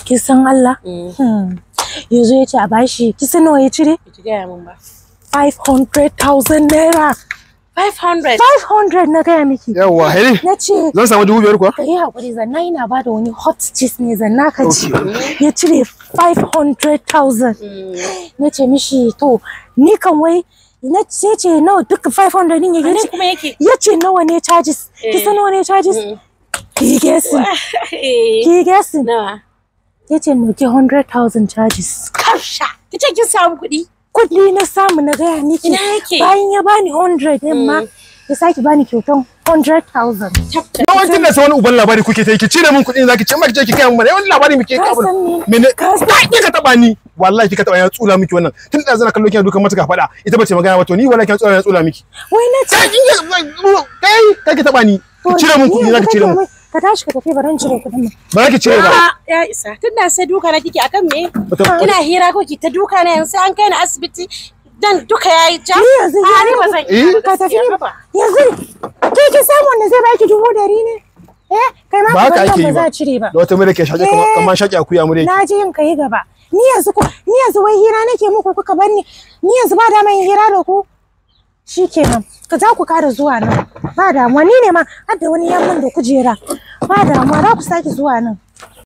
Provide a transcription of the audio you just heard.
ki san Allah hmm. yanzu ya ce a bashi ki san nawa ya cire Ki gaya min ba. 500,000 naira 500. 500 na gaya miki Yawwa, heli. na ce Zan samu dubu biyar kuwa? ka yi haƙuri zanna yana ba da wani hot cheese ne zanna ka ci ya cire 500,000 na ce mishi to ni kan wai na ce ce nawa duka 500 din ya Wani ce kuma yake. ya ce nawa ne charges ki san nawa ne charges ki guessing ki guessing Nawa? ya ce noke 100,000 charges Karsha. Ki ce kin samu kuɗi. kudi na samu na gaya miki Ina yake? bayan ya bani 100 din ma ya sake bani kyautan 100,000 Yawancin da sai wani uban labari kuke ta yi ki cire min kuɗin zaki ce ma ki je ki kai mun mana yawan labari muke Ka kabul. san me? Mene? Ka san- Ai kika taba ni. Wallahi kika taba ya tsula miki wannan. Tun da zana kallo kina dukan mata ka faɗa. Ita bace magana ba to ni wallahi kina tsula ya tsula miki. wai na ce Kai kin ga kai kai ki taba ni. Ki cire min kuɗi zaki cire min. ka tashi ka tafi baran cire kudin nan Ba za ki cire ba. Ah, ya isa. Tun da sai duka na kike akan me? Bata- Kina hira ko ki ta duka na yanzu sai an kai ni asibiti. Dan duka yayi ja. Ni yanzu Ah, ya ni ba muku- zan Eh? iya ba ka tafi gaskiya, haba. yanzu ke ki samu wanda zai baki dubu dari ne eh kai ma Ba haka ka ake ba yi za ba. a cire ba Da wata mure ke shaƙe kamar kamar shaƙe akuya mure. na ji yin kai gaba ni yanzu ku ni yanzu wai hira nake muku kuka bar ni ni yanzu ba da yin hira da ku shikenan ka za ku kara zuwa nan ba damuwa ni ne ma har da wani yamman da kujera ba damuwa za ku sake zuwa nan